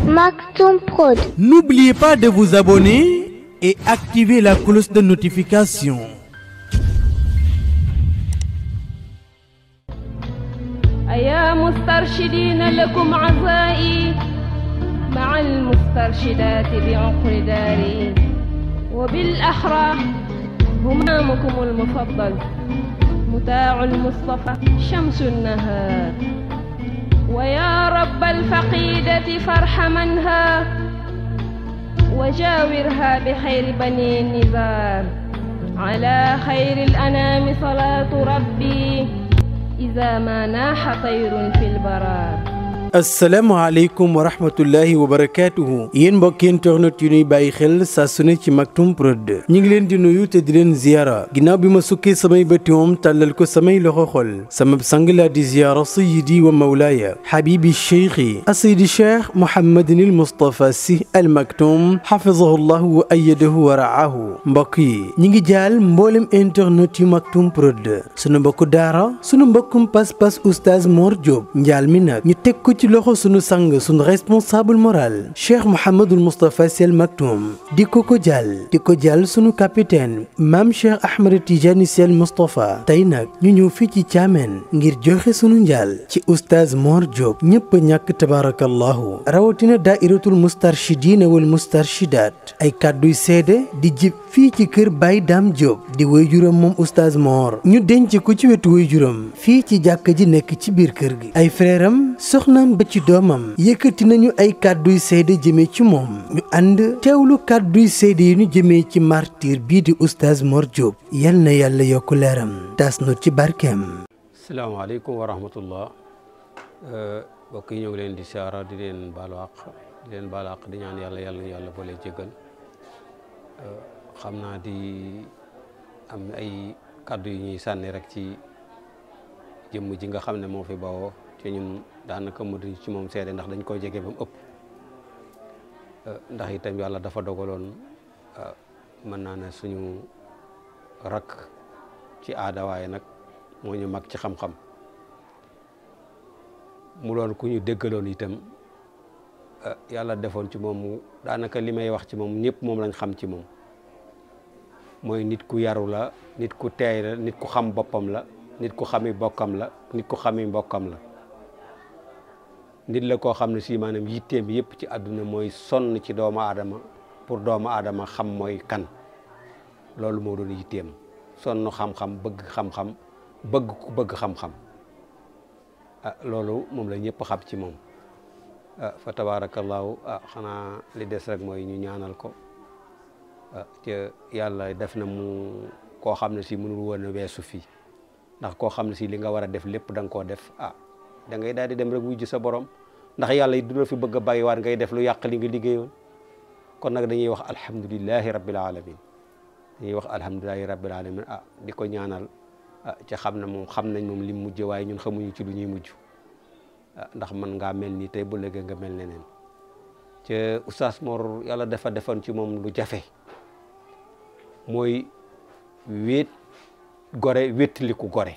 Maktoum Prod. N'oubliez pas de vous abonner et activer la cloche de notification. أيا مسترشدين لكم عزائي مع المسترشدات بعقر داري وبالأحرى همامكم المفضل متاع المصطفى شمس النهار ويا رب الفقيدة فارحمنها وجاورها بخير بني النزار على خير الأنام صلاة ربي إذا ما ناح طير في البرار asalaamaaleykum wa rahmatullahi wa barakaatuhu yéen mbokki internet yu ñuy bàyyi xel saa su ne ci Maktoum Prod ñu ngi leen di nuyu te di leen ziyaara ginnaaw bi ma sukkee samay bëti moom tàllal ko samay loxo xol sama sang laa di ziyaara sayidi wa mawlaaya xabibi cheikhi asaydi cheikh Mouhamadinil Moustapha Sy Al Maktoum xafizahu llahu wa ayadahu wa raahu mbokk yi ñi ngi jaal mboolem internet yu Maktoum Prod sunu mbokku daara sunu mbokkum pas-pas oustaz Mor Diop njaal mi nag ñu teg ko ci loxo sunu sang sunu responsable moral cheikh Mouhamadul Moustapha Sy Al Maktoum di ko ko jàll di ko jàll sunu capitaine maam cheikh Ahmed Tidiane Sy Al Moustapha tey nag ñu ñëw fii ci Thiamène ngir joxe sunu njaal ci oustaz Mor Diop ñëpp a ñàkk tabarakallahu rawatina daairatul mustarshidina wal mustarshidat ay kàdduy seede di jib fii ci kër Baye Dame Diop di waajuram moom oustaz Mor ñu denc ko ci wetu waajuram fii ci jàkka ji nekk ci biir kër gi ay frère am soxnaam ba ci doomam yëkkati nañu ay kàdduy seede jëmee ci moom ñu ànd teewlu kàdduy seede yi ñu jëmee ci martyr bii di oustaz Mor Diop yal na yàlla yokk leeram taas nu ci barkeem salaamaaleykum wa rahmatullah mbokk yi ñoo ngi leen di siyaara di leen baalu àq di leen baalu àq di ñaan yàlla yàlla ñu yàlla boole jéggal xam naa di am ay kàddu yu ñuy sànni rek ci jëmm ji nga xam ne moo fi bawoo te ñun daanaka mu di ci moom seede ndax dañ koy jege ba mu ëpp ndax itam yàlla dafa dogaloon mën naa ne suñu rakk ci aada waaye nag moo ñu mag ci xam-xam mu doon ku ñu déggaloon itam yàlla defoon ci moom daanaka li may wax ci moom ñëpp moom lañ xam ci moom mooy nit ku yaru la nit ku teey la nit ku xam boppam la nit ku xami bokkam la nit ku xami mbokkam la nit la koo xam ne si maanaam yitteem yëpp ci àdduna mooy sonn ci doomu aadama pour doomu aadama xam mooy kan loolu moo doon yitteem sonn xam-xam bëgg xam-xam bëgg ku bëgg xam-xam ah loolu moom la ñëpp xam ci moom ah fa tabaarakallaahu ah xanaa li des rek mooy ñu ñaanal ko ah te yàlla def na mu koo xam ne si mënul woon a weesu fii ndax koo xam ne si li nga war a def lépp da nga koo def ah da ngay daal di dem rek wujj sa borom ndax yàlla it duna fi bëgg a bàyyiwaat ngay def lu yàq li nga liggéeyoon kon nag dañuy wax alhamdulilahi rabbil alamin dañuy wax alhamdulilahi rabbil alamin ah di ko ñaanal ah ca xam na moom xam nañ moom lim mujj waaye ñun xamuñu ci lu ñuy mujj ndax man ngaa mel nii tey bu léegi nga mel neneen ca oustaz Mor yàlla dafa defoon ci moom lu jafe mooy wéet gore wéttaliku gore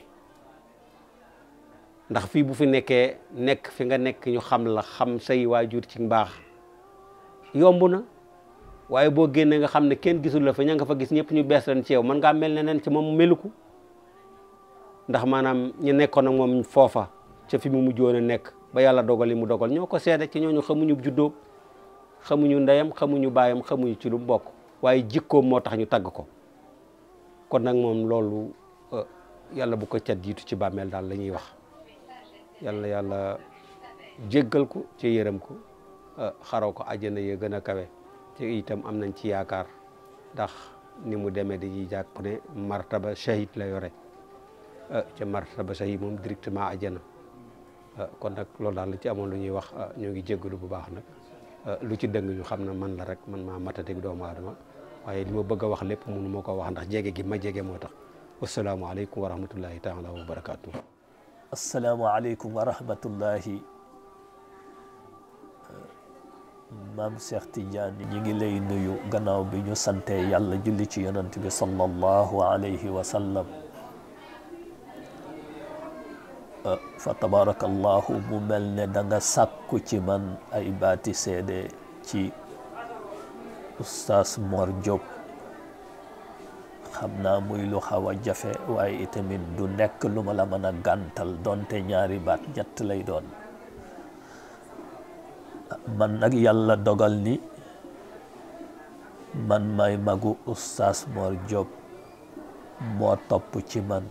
ndax fii bu fi nekkee nekk fi nga nekk ñu xam la xam say waajur ci mbaax yomb na waaye boo génnee nga xam ne kenn gisul la fa ña nga fa gis ñëpp ñu bees leen ci yow mën ngaa mel neneen ci moom meluku ndax maanaam ñu nekkoon ak moom foofa ca fi mu mujjoon a nekk ba yàlla dogal li mu dogal ñoo ko seede ci ñooñu xamuñu juddóom xamuñu ndeyam xamuñu baayam xamuñu ci lu bokk waaye jikkoom moo tax ñu tagg ko kon nag moom loolu yàlla bu ko cat jiitu ci bàmmeel daal la ñuy wax yàlla yàlla jéggal ko ci yërëm ko xaraw ko àjjana ya gën a kawe te itam am nañ ci yaakaar ndax ni mu demee dañuy jàpp ne martaba shahid la yore ca martaba shahid moom directement àjjana kon nag loolu daal la ci amoon lu ñuy wax ñoo ngi jéggalu bu baax nag lu ci dëng ñu xam ne man la rek man maa matatik doomu aadama waaye li ma bëgg a wax lépp mënu moo ko wax ndax jege gi ma jege moo tax wasalaamualeykum wa rahmatullahi taala wa barakaatu. asalaamaaleykum wa rahmatullahi maam Cheikh Tidiane ñi ngi lay nuyu gannaaw bi ñu sante yàlla julli ci yonant bi sallallahu alayhi wa sallam fa tabarakallahu mu mel ne da nga sàkku ci man ay baati seede ci oustaz Mor Diop xam naa muy lu xaw a jafe waaye itamit du nekk lu ma la mën a gàntal donte ñaari baat ñett lay doon man nag yàlla dogal ni man may magu oustaz Mor Diop moo topp ci man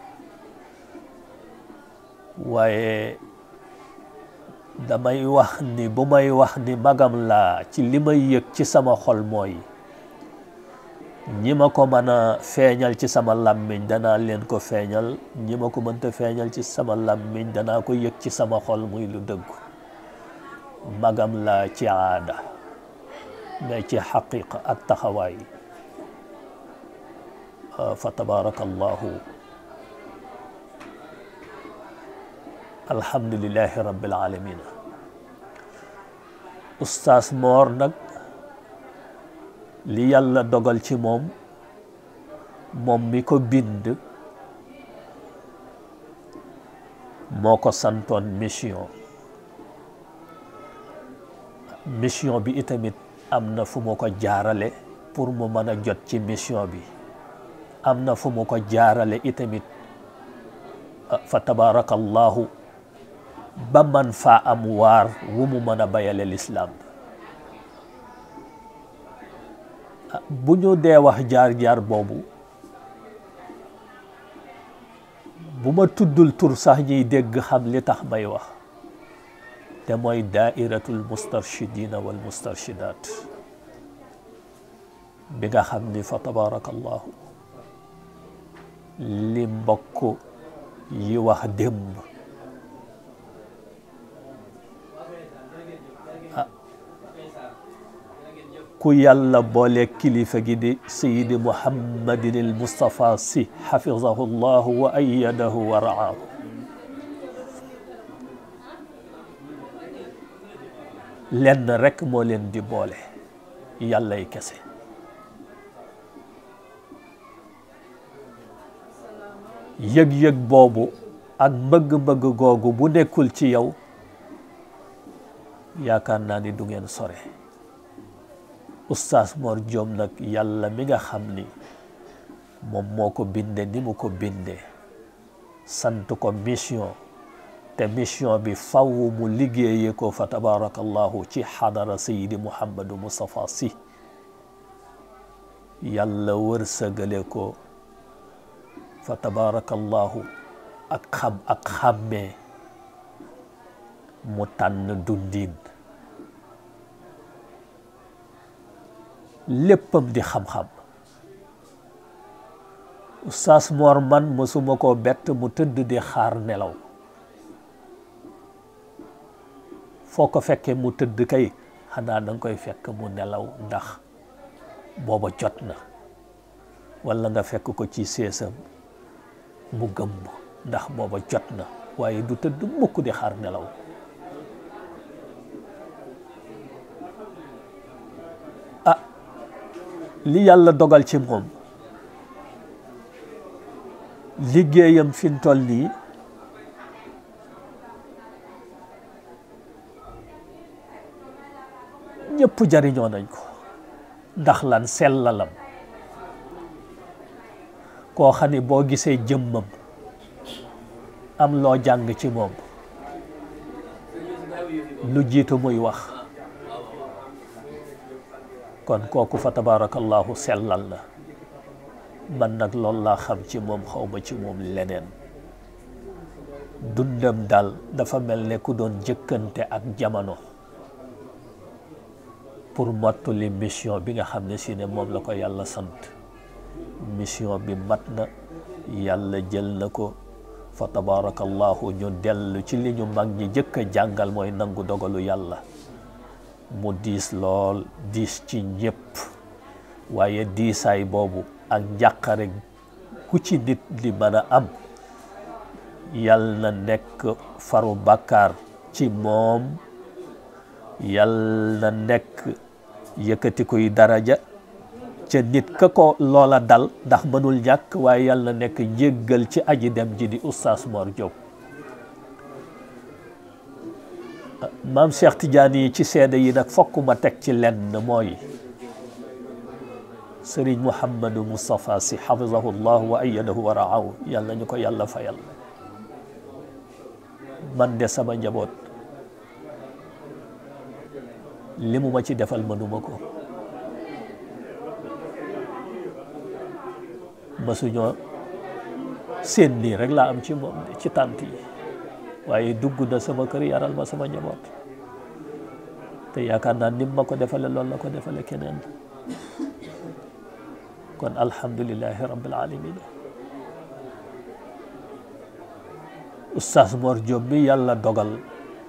waaye damay wax ni bu may wax ni magam laa ci li may yëg ci sama xol mooy ñi ma ko mën a feeñal ci sama làmmiñ danaa leen ko feeñal ñi ma ko mënta feeñal ci sama làmmiñ danaa ko yëg ci sama xol muy lu dëggu magam laa ci aada mais ci xaqiqa ak taxawaay fa tabarakallahu alhamdulilahi rabbil alamin oustaz Mor nag li yàlla dogal ci moom moom mi ko bind moo ko santoon mission mission bi itamit am na fu mu ko jaarale pour mu mën a jot ci mission bi am na fu mu ko jaarale itamit fa tabarakallahu ba man faa am waar wu mu mën a bayale lislaam bu ñu dee wax jaar-jaar boobu bu ma tuddul tur sax ñuy dégg xam li tax may wax te mooy daairatul mustarshidina wal mustarshidat bi nga xam ni fa tabarakallahu li mbokk yi wax démb ku yàlla boole kilifa gi di sayidi muhammadin il mustafa si xafizahu llahu wa ayadahu wa raahu lenn rekk moo leen di boole yàllay kese yëg-yëg boobu ak mbëgg-mbëgg googu bu nekkul ci yow yaakaar naa ni du ngeen sore oustaz Mor Diop nag yàlla mi nga xam ni moom moo ko binde ni mu ko binde sant ko mission te mission bi faw mu liggéeye ko fa tabarakallahu ci xadara sayidi muhammadu Moustapha Sy yàlla wërsëgale ko fa tabarakallahu ak xam ak xàmmee mu tànn dundin léppam di xam-xam oustaz Mor man mësuma koo bett mu tëdd di xaar nelaw foo ko fekkee mu tëdd kay xanaa da nga koy fekk mu nelaw ndax booba jot na walla nga fekk ko ci seesam mu gëmb ndax booba jot na waaye du tëdd mukk di xaar nelaw ah li yàlla dogal ci moom liggéeyam fi mu toll nii ñëpp jariñoo nañ ko ndax lan sellalam koo xam ni boo gisee jëmmam am loo jàng ci moom lu jiitu muy wax kon kooku fa tabarakallahu sellal na man nag loolu laa xam ci moom xawma ci moom leneen dundam daal dafa mel ne ku doon jëkkante ak jamono pour mottali mission bi nga xam ne si ne moom la ko yàlla sant mission bi mat na yàlla jël na ko fa tabarakallahu ñu dellu ci li ñu mag ñi jëkk a jàngal mooy nangu dogalu yàlla mu diis lool diis ci ñëpp waaye diisaay boobu ak njàqare ku ci nit li mën a am yal na nekk faru bàkkaar ci moom yal na nekk yëkkati kuy daraja ca nit ka ko loola dal ndax mënul ñàkk waaye yal na nekk njéggal ci aji dem ji di oustaz Mor Diop maam Cheikh Tidiane yi ci seede yi nag fokk ma teg ci lenn mooy sëriñ Mouhamadou Moustapha si xafizahu llah wa ayadahu wa raahu yàlla ñu ko yàlla fayal man de sama njaboot li mu ma ci defal mënuma ko masuñoo seen nii rek laa am ci moom de ci tànt yi waaye dugg na sama kër yaral ma sama njaboot te yaakaar naa nim ma ko defale loolu la ko defale keneen kon alhamdulilahi rabbil alamin oustaz Mor Diop bi yàlla dogal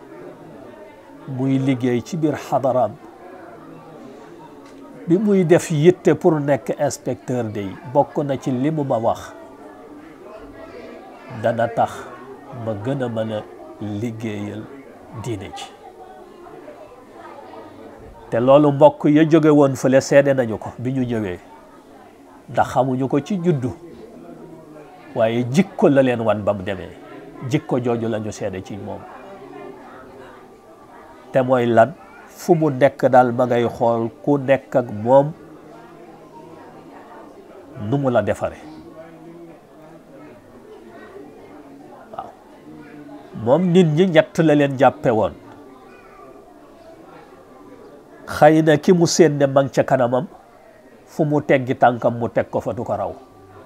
muy liggéey ci biir xadaraam bi muy def yitte pour nekk inspecteur day bokk na ci li mu ma wax dana tax ma gën a mën a liggéeyal diine ci te loolu mbokk ya jóge woon fële seede nañu ko bi ñu ñëwee ndax xamuñu ko ci juddu waaye jikko la leen wan ba mu demee jikko jooju la ñu seede ci moom te mooy lan fu mu nekk daal ma ngay xool ku nekk ak moom nu mu la defare waaw moom nit ñi ñett la leen jàppe woon xëy na ki mu seen ne mang ca kanamam fu mu teggi tànkam mu teg ko fa du ko raw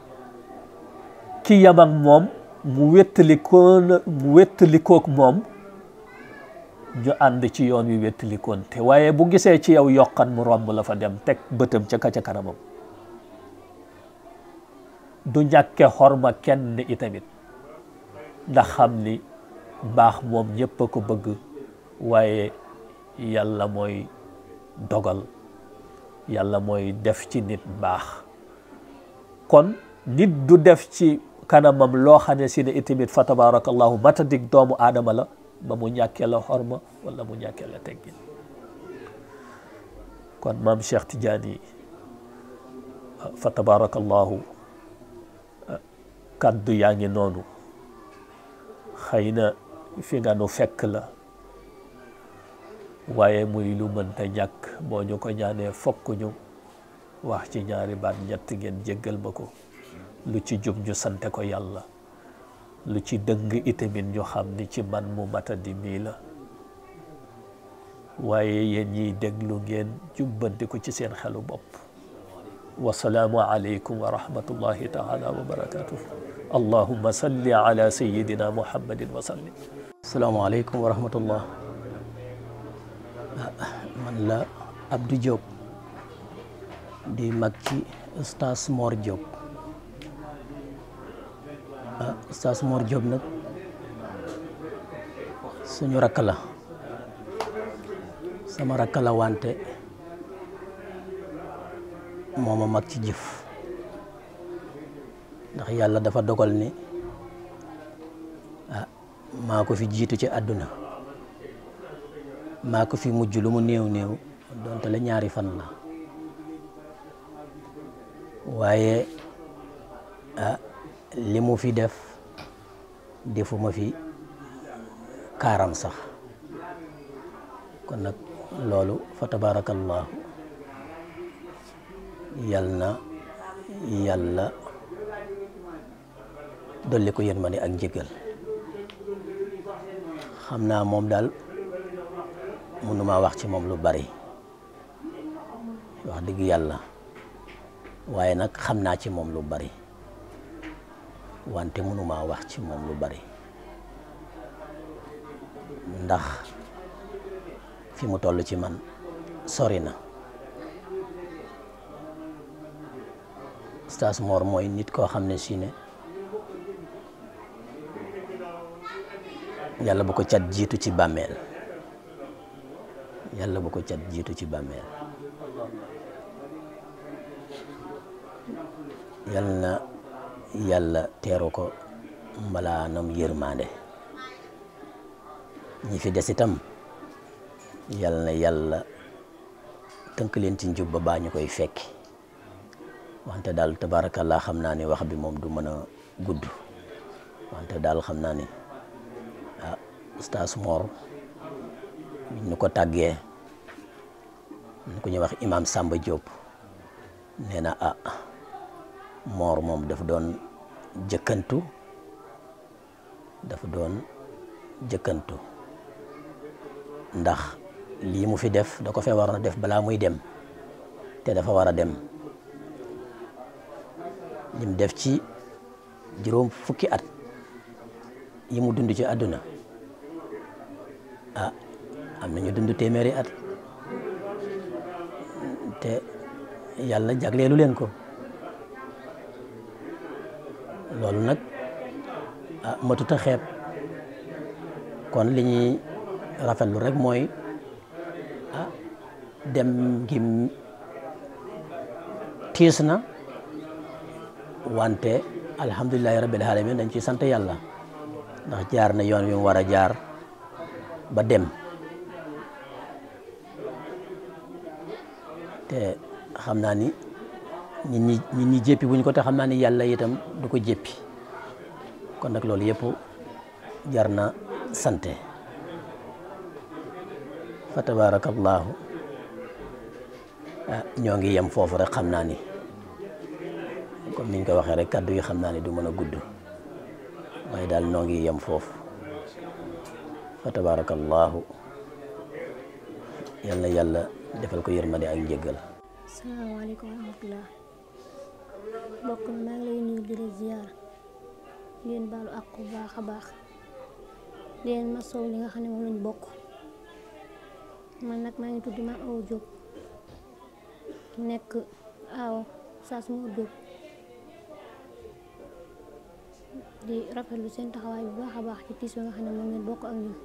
ki yam ak moom mu wéttalikoon mu wéttalikook moom ñu ànd ci yoon wi wéttalikoon te waaye bu gisee ci yow yokkan mu romb la fa dem teg bëtam ca ka ca kanamam du ñàkke xorma kenn itamit ndax xam ni baax moom ñëpp a ko bëgg waaye yàlla mooy dogal yàlla mooy def ci nit baax kon nit du def ci kanamam loo xam ne si ne itamit fa tabarakallahu matadik doomu aadama la ba mu ñàkkee la xorma wala mu ñàkkee la teggin kon maam Cheikh Tidiane fa tabarakallahu kaddu yaa ngi noonu xëy na fi nga nu fekk la waaye muy lu mënta ñàkk boo ñu ko ñaanee fokk ñu wax ci ñaari baat ñett ngeen jéggal ma ko lu ci jub ñu sante ko yàlla lu ci dëng itamit ñu xam ni ci man mu matadi mii la waaye yéen ñiy déglu ngeen jubbanti ko ci seen xelu bopp wasalaamu aleykum wa rahmatullahi taala wa barakatuh allahumma salli ala sayidina muhammadin wa sallim asalaamaaleykum wa rahmatullah man la Abdou Diop di mag ci Oustaz Mor Diop ah Oustaz Mor Diop nag suñu rakk la sama rakk la wante mooma mag ci jëf ndax yàlla dafa dogal ni ah maa ko fi jiitu ci àdduna maa ko fi mujj lu mu néew néew donte la ñaari fan la waaye ah li mu fi def defuma fi kaaram sax kon nag loolu fa tabarakallahu yal na yàlla dolli ko yërmande ak njëgal xam naa moom daal mënuma wax ci moom lu bari wax dëgg yàlla waaye nag xam naa ci moom lu bari wante mënuma wax ci moom lu bari ndax fi mu toll ci man sori na Oustaz Mor mooy nit koo xam ne si ne yàlla bu ko cat jiitu ci bàmmeel yàlla bu ko cat jiitu ci bàmmeel yal na yàlla teeru ko mbalaanam yërmande ñi fi des itam yal na yàlla tënk leen ci njub ba baa ñu koy fekki wante daal tabarakallah xam naa ni wax bi moom du mën a gudd wante daal xam naa ni ah Oustaz Mor ñu ko tàggee ñu ko ñuy wax imam Samba Diop nee na ah moor moom dafa doon jëkkantu dafa doon jëkkantu ndax lii mu fi def da ko fee waroon a def balaa muy dem te dafa war a dem lim def ci juróom fukki at yi mu dund ci àdduna ah am na ñu dund téeméeri at te yàlla jagleelu leen ko loolu nag ah matuta xeeb kon li ñuy rafetlu rek mooy ah dem gi tiis na wante alhamdulilahi rabbil alamin dañ ciy sant yàlla ndax jaar na yoon wi mu war a jaar ba dem te xam naa ni nit ñi nit ñi jéppi wuñ ko te xam naa ni yàlla itam du ko jéppi kon nag loolu yëpp jar na sante fa tabarakallahu ñoo ngi yem foofu rek xam naa ni comme niñ ko waxee rek kàddu yi xam naa ni du mën a gudd waaye daal noo ngi yem foofu fa tabarakallahu yal na yàlla defal ko yërmande ak njëggal salaamaaleykum wa rahmatulah mbokk mi maa ngi lay nuyu di la ziyaar leen baalu ak bu baax a baax leen ma sow li nga xam ne moom lañ bokk man nag maa ngi tudd ma aw Diop nekk aw saas moo Diop di rafetlu seen taxawaay bu baax a baax ci tiis bi nga xam ne moom ngeen bokk ak ñun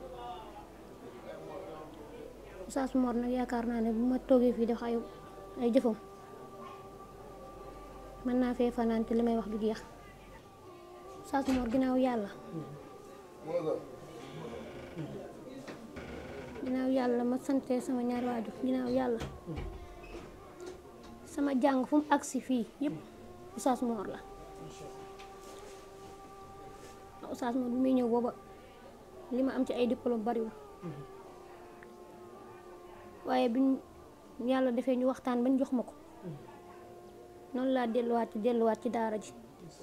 Oustaz Mor nag yaakaar naa ne bu ma toogee fii def ay ay jëfam mën naa fee fanaan te li may wax du jeex Oustaz Mor ginnaaw yàlla ginnaaw yàlla ma sante sama ñaari waajur ginnaaw yàlla sama jàng fu mu agsi fii yëpp Oustaz Mor la Oustaz Mor bi muy ñëw booba li ma am ci ay diplôme bariwul waaye biñ yàlla defee ñu waxtaan bañ jox ma ko noonu laa delluwaat ci delluwaat ci daara ji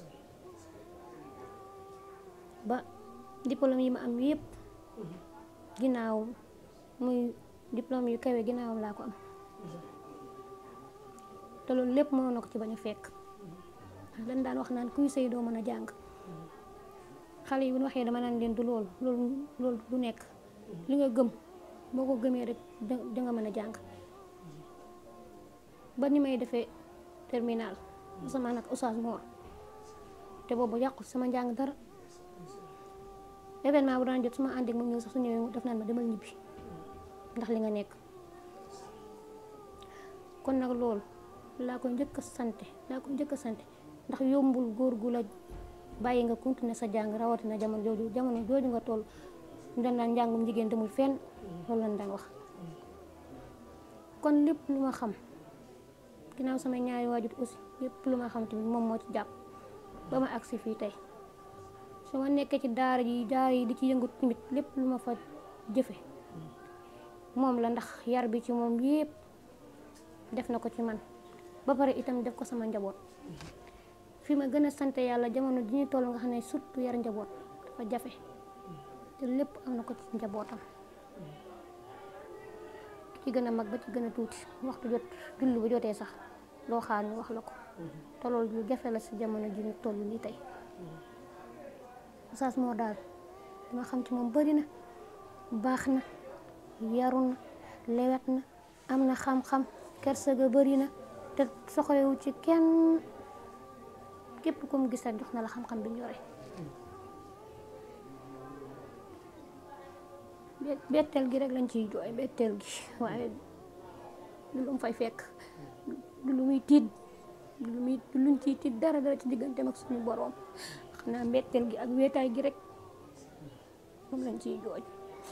ba diplôme yi ma am yépp ginnaaw muy diplôme yu kawe ginnaawam laa ko am te loolu lépp mënoon na ko ci bañ a fekk ndax dañ daan wax naan kuy sëy doo mën a jàng xale yi bu ñu waxee dama naan leen du loolu loolu loolu du nekk li nga gëm boo ko gëmee rek da nga mën a jàng ba ni may defee terminal sama nag Oustaz Mor te boobu yàqu sama njàng dara événement bu daan jot su ma ànd ak moom ñëw sax su ñëwee def naan ma demal ñibbi ndax li nga nekk kon nag loolu laa ko njëkk a sante laa ko njëkk a sante ndax yombul góor gu la bàyyi nga continuer sa jàng rawatina jamono jooju jamono jooju nga toll dañ daan njàngum jigéen demul fenn loolu lañ daan wax kon lépp lu ma xam ginnaaw sama ñaari waajur aussi lépp lu ma xam tamit moom moo ci jàpp ba ma agsi fii tey su ma nekkee ci daara ji daara yi di ci yëngu tamit lépp lu ma fa jëfe moom la ndax yar bi ci moom yépp def na ko ci man ba pare itam def ko sama njaboot fi ma gën a sant yàlla jamono ji ñu toll nga xam ne surtout yar njaboot dafa jafe te lépp am na ko ci njabootam ci gën a mag ba ci gën a tuuti waxtu jot julli bu jotee sax loo xaar ñu wax la ko te loolu lu jafe la si jamono ji ñu toll nii tey Oustaz Mor daal li ma xam ci moom bari na baax na yaru na lewet na am na xam-xam kersa ga bari na te soxlewu ci kenn képp ku mu gis rek jox na la xam-xam bi ñu yore betteel gi rek lañ ciy jooy betteel gi waaye du lu mu fay fekk du lu muy tiit du lu muy du luñ ciy tiit dara dara ci digganteem ak suñu boroom xam naa betteel gi ak wéetaay gi rek moom lañ ciy jooy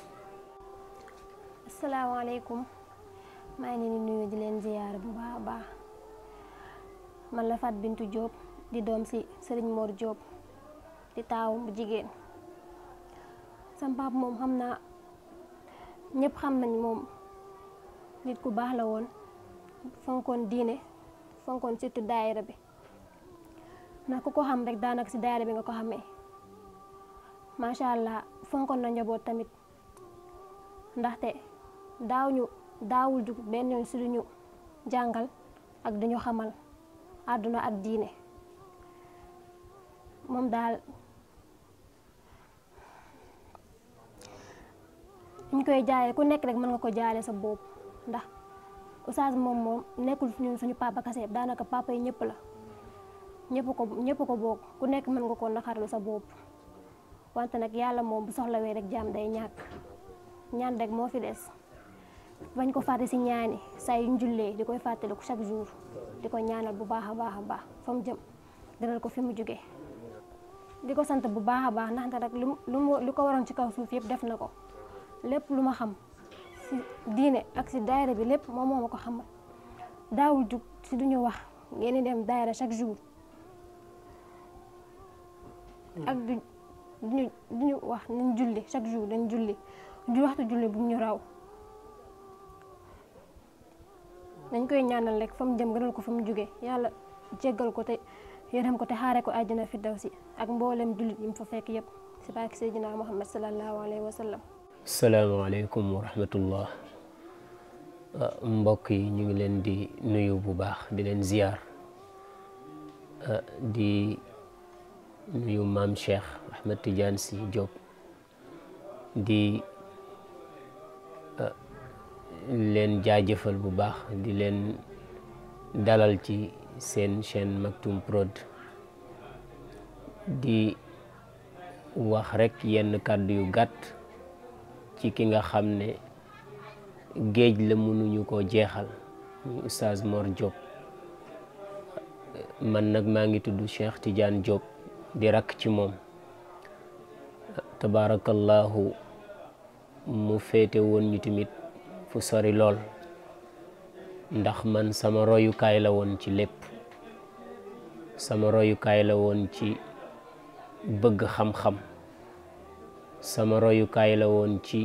asalaamaaleykum maa ngi leen di nuyu di leen ziyaar bu baax a baax man la Fat Bintu Diop di doom si Serigne Mor Diop di taawu bu jigéen sam pap moom xam naa ñëpp xam nañ moom nit ku baax la woon fonkoon diine fonkoon surtout daayira bi ndax ku ko xam rek daanaka si daayira bi nga ko xamee macha allah fonkoon na njaboot tamit ndaxte daaw ñu daawul jug benn yoon si duñu jàngal ak duñu xamal àdduna ak diine moom daal ñu koy jaayee ku nekk rek mën nga ko jaale sa bopp ndax oustaz moom moom nekkul ñun suñu papa kase daanaka papa yi ñëpp la ñëpp ko ñëpp ko bokk ku nekk mën nga ko naxarlu sa bopp wante nag yàlla moom bu soxlawee rek jaam day ñàkk ñaan rek moo fi des bañ ko fàtte si ñaani saa yu njullee di koy fàttaliku chaque jour di ko ñaanal bu baax a baax a baax fa mu jëm gënal ko fi mu jógee di ko sant bu baax a baax ndaxte rek lu mu lu ko waroon ci kaw suuf yëpp def na ko lépp lu ma xam si diine ak si daayira bi lépp moom moo ma ko xamal daawul jug si duñu wax ngeen dem daayira chaque jour ak du duñu duñu wax nañ julli chaque jour dañ julli ju waxtu julli bu ñu raw dañ koy ñaanal rek fa mu jëm gënal ko fa mu jóge yàlla jéggal ko te yërëm ko te xaare ko àjjana fi daw si ak mboolem jullit yi mu fa fekk yëpp si barke Seydina Muhammad sallallahu alayhi wa sallam salaamaaleykum wa rahmatullah mbokk yi ñu ngi leen di nuyu bu baax di leen ziyaar di nuyu maam Cheikh Ahmed Tidiane Sy Diop di leen jaajëfal bu baax di leen dalal ci seen chaîne Maktoum Prod di wax rekk yenn kàddu yu gàtt ci ki nga xam ne géej la mënuñu koo jeexal muy Oustaz Mor Diop man nag maa ngi tudd Cheikh Tidiane Diop di rakk ci moom tabaarakallahu mu féete woon ñu tamit fu sori lool ndax man sama royukaay la woon ci lépp sama royukaay la woon ci bëgg xam-xam sama royukaay la woon ci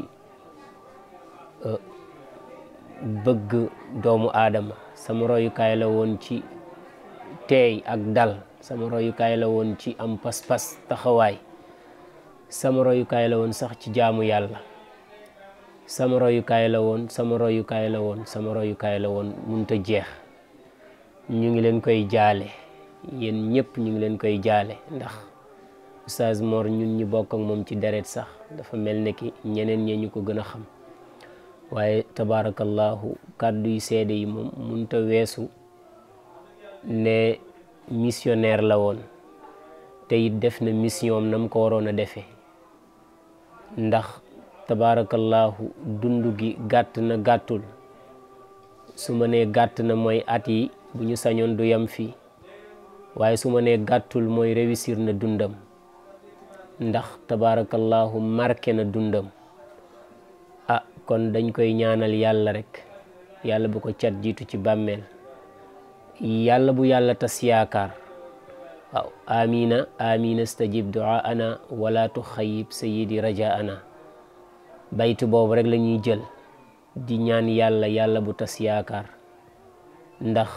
bëgg doomu aadama sama royukaay la woon ci teey ak dal sama royukaay la woon ci am pas-pas taxawaay sama royukaay la woon sax ci jaamu yàlla sama royukaay la woon sama royukaay la woon sama royukaay la woon munta jeex ñu ngi leen koy jaale yéen ñëpp ñu ngi leen koy jaale ndax Oustaz Mor ñun ñu bokk ak moom ci deret sax dafa mel ne ki ñeneen ñee ñu ko gën a xam waaye tabaarakallahu kàddu yu seede yi moom munta weesu ne missionnaire la woon te it def na mission am na mu ko waroon a defee ndax tabaarakallahu dund gi gàtt na gàttul su ma nee gàtt na mooy at yi bu ñu sañoon du yam fii waaye su ma nee gàttul mooy réussir na dundam ndax tabaarakallahu marqué na dundam ah kon dañ koy ñaanal yàlla rek yàlla bu ko cat jiitu ci bàmmeel yàlla bu yàlla tas yaakaar waaw amina amina stajib duaana wala tuxayib sayidi rajaana baytu boobu rek la ñuy jël di ñaan yàlla yàlla bu tas yaakaar ndax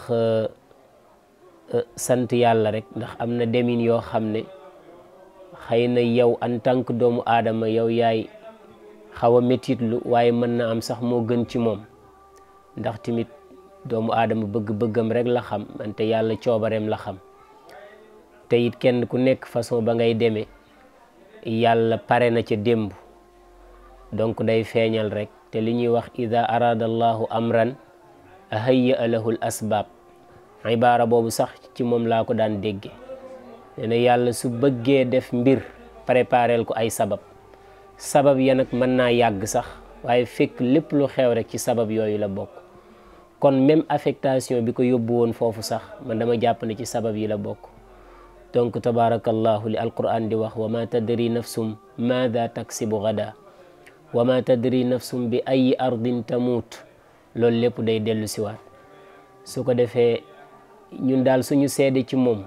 sant yàlla rek ndax am na demin yoo xam ne xëy na yow en tant que doomu aadama yow yaay xaw a métitlu waaye mën na am sax moo gën ci moom ndax tamit doomu aadama bëgg-bëggam rek la xam wante yàlla coobareem la xam te it kenn ku nekk façon ba ngay demee yàlla pare na ca démb donc day feeñal rek te li ñuy wax ida arada allahu amran hayya lahu l asbaab ibaara boobu sax ci moom laa ko daan dégge nee na yàlla su bëggee def mbir préparel ko ay sabab sabab ya nag mën naa yàgg sax waaye fekk lépp lu xew rek ci sabab yooyu la bokk kon même affectation bi ko yóbbu woon foofu sax man dama jàpp ne ci sabab yi la bokk donc tabarakallahu li alquran di wax wa ma tadri nafsum maada taksibu gada wa ma tadri nafsum bi ayi ardin tamuut loolu lépp day dellu siwaat su ko defee ñun daal suñu seede ci moom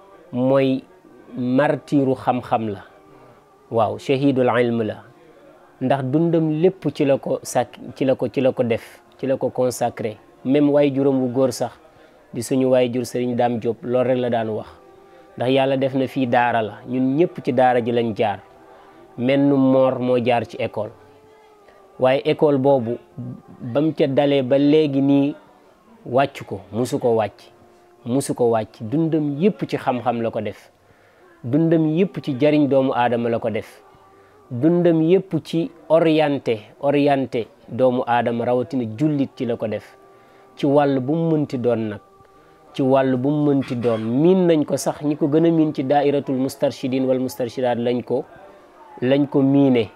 mooy martiru xam-xam la waaw shahidul ilm la ndax dundam lépp ci la ko sàkk ci la ko ci la ko def ci la ko consacré même waay juróom wu góor sax di suñu waay jur sëriñ Daam Diop loolu rek la daan wax ndax yàlla def na fii daara la ñun ñëpp ci daara ji lañ jaar menn moor moo jaar ci école waaye école boobu bam ca dalee ba léegi nii wàcc ko musu ko wàcc musu ko wàcc dundam yëpp ci xam-xam la ko def dundam yëpp ci jariñ doomu aadama la ko def dundam yëpp ci orienté orienté doomu aadama rawatina jullit ci la ko def ci wàll bu mu mënti doon nag ci wàll bu mu mënti doon miin nañ ko sax ñi ko gën a miin ci daairatul mustarshidin wal mustarshidaat lañ ko lañ ko miine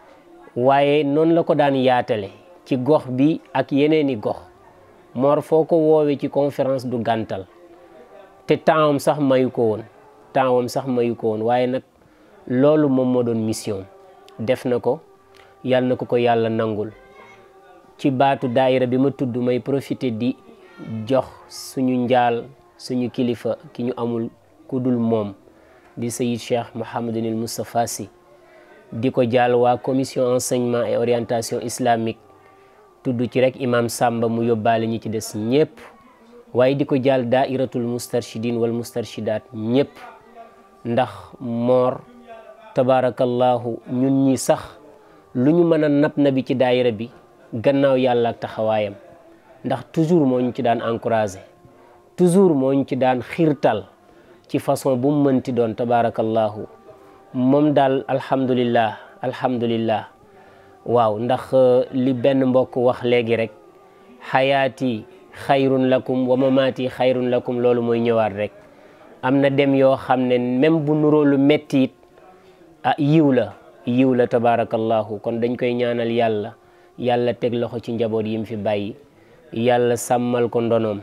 waaye noonu la ko daan yaatale ci gox bi ak yeneeni gox Mor foo ko woowee ci conférence du gàntal te tempsam sax mayu ko woon tempsam sax mayu ko woon waaye nag loolu moom moo doon mission def na ko yàlla na ko ko yàlla nangul ci baatu daayira bi ma tudd may profité di jox suñu njaal suñu kilifa ki ñu amul ku dul moom di sayid cheikh Mouhamadunil Moustapha Sy di ko jaal waa commission enseignement et orientation islamique tudd ci rek imam Samba mu yóbbaale ñi ci des ñëpp waaye di ko jaal daairatul mustarshidin wal mustarshidaat ñëpp ndax moor tabarakallahu ñun ñi sax lu ñu mën a nab na bi ci daayira bi gannaaw yàlla ak taxawaayam ndax toujours moo ñu ci daan encouragé toujours moo ñu ci daan xiirtal ci façon bu mu mënti doon tabarakallahu moom daal alhamdulillah alhamdulillah waaw ndax li benn mbokk wax léegi rek xayaati xayrun lakum wa mamaati xayrun lakum loolu mooy ñëwaat rek am na dem yoo xam ne même bu nuroo lu metti it ah yiw la yiw la tabarakallahu kon dañ koy ñaanal yàlla yàlla teg loxo ci njaboot yi mu fi bàyyi yàlla sàmmal ko ndonoom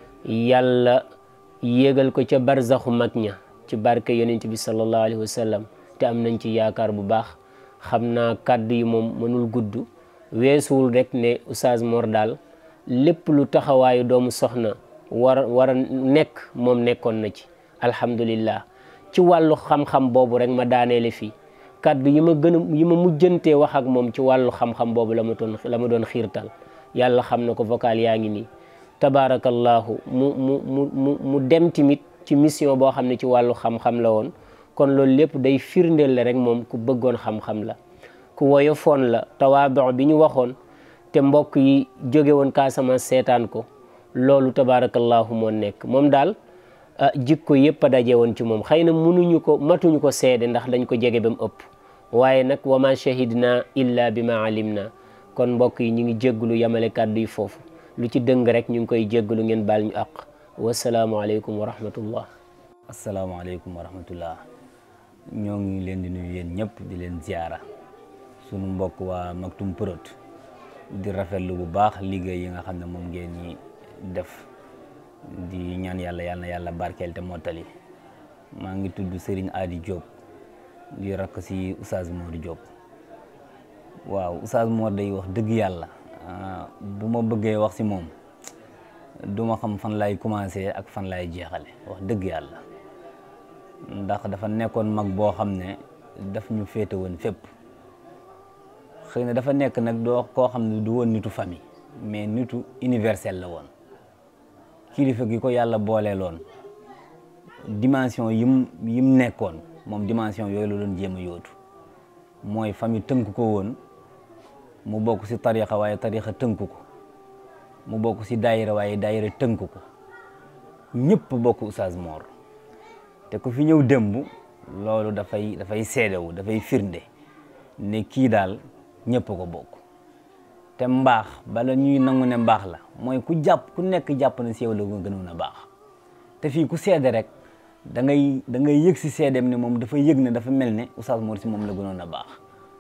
yàlla yéegal ko ca barzaxu mag ña ci barke yonent bi sallallahu alayhi wa sallam te am nañ ci yaakaar bu baax xam naa kàddu yi moom mënul gudd weesuwul rek ne Oustaz Mor daal lépp lu taxawaayu doomu soxna war war a nekk moom nekkoon na ci alhamdulillah ci wàllu xam-xam boobu rek ma daaneele fii kàddu yi ma gën a yi ma mujjantee wax ak moom ci wàllu xam-xam boobu la ma doon la ma doon xiirtal yàlla xam na ko vocal yaa ngi nii tabaarakallahu mu mu mu mu mu dem tamit ci mission boo xam ne ci wàllu xam-xam la woon kon loolu lépp day firndeel la rek moom ku bëggoon xam-xam la ku woyofoon la tawaabo bi ñu waxoon te mbokk yi jóge woon Casamance seetaan ko loolu tabaarakallahu moo nekk moom daal jikko yëpp a daje woon ci moom xëy na munuñu ko matuñu ko seede ndax dañ ko jege ba mu ëpp waaye nag wa ma shahidna illa bi ma alimna kon mbokk yi ñu ngi jégglu yamale kàddu yi foofu lu ci dëng rek ñu ngi koy jégglu ngeen baal ñu àq wasalaamualeykum wa rahmatullah asalaamaaleykum wa rahmatullah ñoo ngi leen di nuyu yéen ñëpp di leen ziara sunu mbokk waa Maktoum Prod di rafetlu bu baax liggéey yi nga xam ne moom ngeen ñi def di ñaan yàlla yàlla na yàlla barkeel te mottali maa ngi tudd Serigne Adi Diop di rakk si Oustaz Mor Diop waaw Oustaz Mor day wax dëgg yàlla bu ma bëggee wax si moom du ma xam fan lay commencé ak fan lay jeexale wax dëgg yàlla ndax dafa nekkoon mag boo xam ne daf ñu féete woon fépp xëy na dafa nekk nag doo koo xam ne du woon nitu famille mais nitu universel la woon kilifa gi ko yàlla booleeloon dimension yim yim nekkoon moom dimension yooyu la doon jéem a yóotu mooy famille tënk ko woon mu bokk si tarixa waaye tarixa tënk ko mu bokk si daayira waaye daayira tënk ko ñëpp bokk Oustaz Mor te ku fi ñëw démb loolu dafay dafay seedewu dafay firnde ne kii daal ñëpp ko bokk te mbaax bala ñuy nangu ne mbaax la mooy ku jàpp ku nekk jàpp na si yow la nga gënoon a baax te fii ku seede rek da ngay da ngay yëg si seedeem ne moom dafa yëg ne dafa mel ne Oustaz Mor si moom la gënoon a baax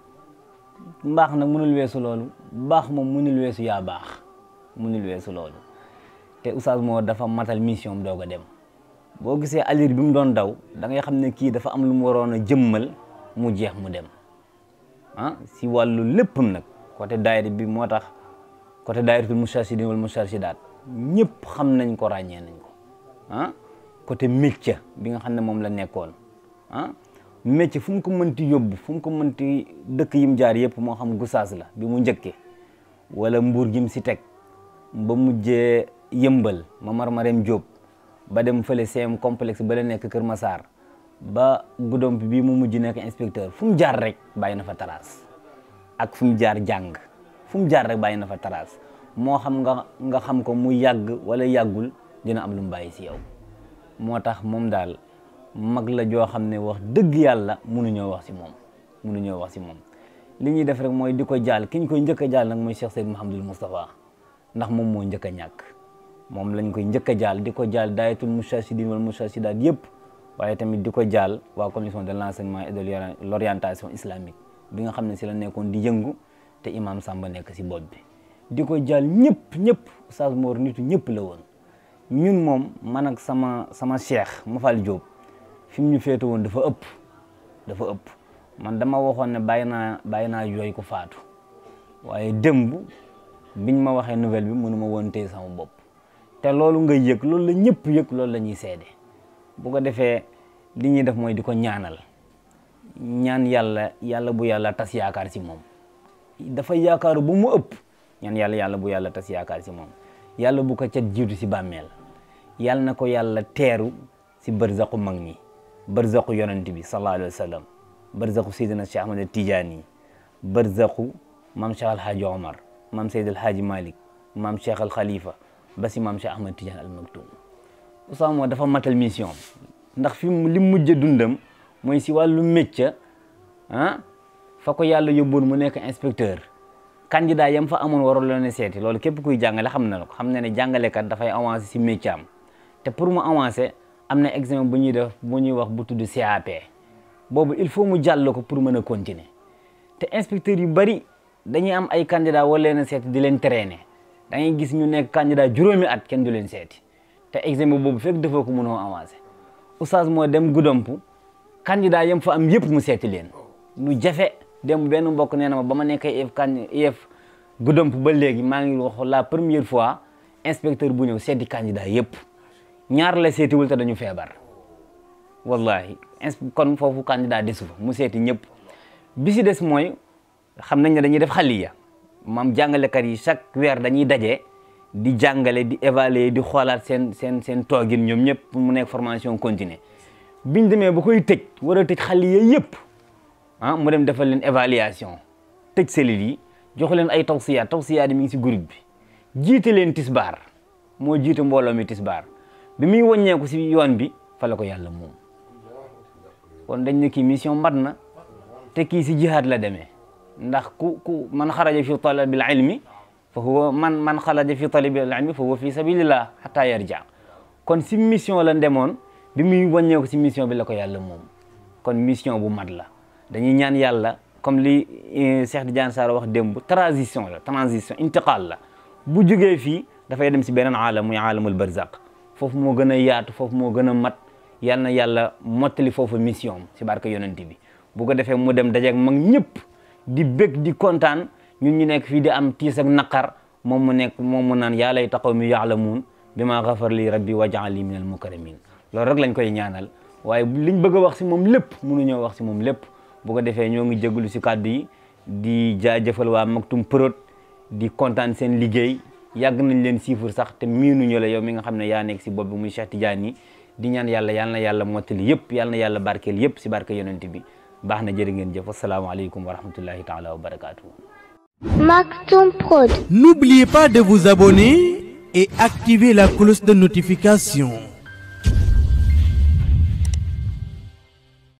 mbaax nag mënul weesu loolu baax moom mënul weesu yaa baax mënul weesu loolu te Oustaz Mor dafa matal mission am doog a dem boo gisee alir bi mu doon daw da ngay xam ne kii dafa am lu mu waroon a jëmmal mu jeex mu dem ah si wàllu léppam nag côté daayira bi moo tax côté daayiratul mustarshidin wal mustarshidaat ñëpp xam nañ ko ràññee nañ ko ah côté métier bi nga xam ne moom la nekkoon ah métier fu mu ko mënti yóbbu fu mu ko mënti dëkk yim jaar yëpp moo xam Gossas la bi mu njëkkee wala mbuur gi mu si teg ba mujjee yëmbal ma marmarem Diop ba dem fële CM complexe ba la nekk Kër Massar ba guddomp bii mu mujj nekk inspecteur fu mu jaar rek bàyyi na fa taraas ak fu mu jaar jàng fu mu jaar rek bàyyi na fa taraas moo xam nga nga xam ko mu yàgg wala yàggul dina am lu mu bàyyi si yow moo tax moom daal mag la joo xam ne wax dëgg yàlla mënuñoo wax si moom mënuñoo wax si moom li ñuy def rek mooy di ko jaal ki ñu koy njëkk a jaal nag mooy Cheikh Seyd Mouhamadul Moustapha ndax moom moo njëkk a ñàkk moom lañ koy njëkk a jaal di ko jaal daayatul moustarchidine wala moustarchidaat yëpp waaye tamit di ko jaal waa commission de l'enseignement et de l'orientation islamique bi nga xam ne si la nekkoon di yëngu te imam Samba nekk si bopp bi di ko jaal ñëpp ñëpp Oustaz Mor nitu ñëpp la woon ñun moom man ak sama sama cheikh Mafal Diop fi mu ñu féete woon dafa ëpp dafa ëpp man dama waxoon ne bàyyi naa bàyyi naa jooy ko faatu waaye démb biñ ma waxee nouvelle bi mënu ma woon téye sama bopp te loolu nga yëg loolu la ñëpp yëg loolu la ñuy seede bu ko defee li ñuy def mooy di ko ñaanal ñaan yàlla yàlla bu yàlla tas yaakaar si moom dafa yaakaaru bu mu ëpp ñaan yàlla yàlla bu yàlla tas yaakaar si moom yàlla bu ko cat jiitu si bàmmeel yàlla na ko yàlla teeru si barzaqu mag ñi barzaqu yonent bi sallallahu alayhi wa sallam barzaqu Seydina Cheikh Ahmad Tidiane barzaqu maam Cheikh Alhaaji Omar maam Seyd Alhaaji Malick maam Cheikh Al Khalifa ba si maam Cheikh Ahmad Tidiane Al Maktoum Oustaz Mor dafa matal mission ndax fi mu li mujj dundam mooy si wàllu métier ah fa ko yàlla yóbboon mu nekk inspecteur candidat yam fa amoon warul leen seeti loolu képp kuy jàngale xam na ko xam na ne jàngalekat dafay avancer si métier am te pour mu avancer am na examen bu ñuy def bu ñuy wax bu tudd CAP boobu il faut mu jàll ko pour mën a continuer te inspecteur yu bari dañuy am ay candidat wala leen seeti di leen traîner da ngay gis ñu nekk candidat juróomi at kenn du leen seeti te examen boobu fekk defoo ko mënoo avancer oustaz moo dem guddomp candidat yam fa am yëpp mu seeti leen lu jafe dem benn mbokk nee na ma ba ma nekk IEF kan IEF guddomp ba léegi maa ngi wax la première fois inspecteur bu ñëw seeti candidat yëpp ñaar la seetiwul te dañu feebar wallahi kon foofu candidat desu fa mu seeti ñëpp bi si des mooy xam nañ ne dañuy def xaliya maam jàngalekat yi chaque weer dañuy daje di jàngale di évaluer di xoolaat seen seen seen toogin ñoom ñëpp mu nekk formation continue biñ demee ba koy tëj war a tëj xaliya yëpp ah mu dem defal leen évaluation tëj cellules yi jox leen ay tawsiyaat tawsiyaat yi mi ngi si groupe bi jiite leen tisbaar moo jiite mbooloo mi tisbaar bi muy wàññeeku si yoon bi fa la ko yàlla moom kon dañ ne kii mission mat na te kii si jihaad la demee ndax ku ku man xaraja fi talabil ilmi fa huwa man man xaraja fi talabil ilmi fa huwa fi sabilillah hatta yarja kon si mission la demoon bi muy wàññeeku si mission bi la ko yàlla moom kon mission bu mat la dañuy ñaan yàlla comme li Cheikh Tidiane Sarr wax démb transition la transition intiqal la bu jógee fii dafay dem si beneen aalam muy aalamul barzaq foofu moo gën a yaatu foofu moo gën a mat yal na yàlla mottali foofu mission si barke yonent bi bu ko defee mu dem dajeeg mag ñëpp di bég di kontaan ñun ñu nekk fii di am tiis ak naqar moom mu nekk moom mu naan yaa lay taxaw mi yaalamuun bi maa xafar li rabbi wajaal li min al mukarramin loolu rek lañ koy ñaanal waaye liñ bëgg a wax si moom lépp mënuñoo wax si moom lépp bu ko defee ñoo ngi jégalu si kàddu yi di jaajëfal waa Maktoum Prod di kontaan seen liggéey yàgg nañ leen siifur sax te miinuñu la yow mi nga xam ne yaa nekk si bopp bi muy Cheikh Tidiane yi di ñaan yàlla yal na yàlla mottali yëpp yal na yàlla barkeel yëpp si barke yonent bi baax na jërë ngeen jëf asalaamaaleykum wa rahmatullahi taala wa barakatuhu Maktoum Prod. N'oubliez pas de vous abonner et activer la cloche de notification.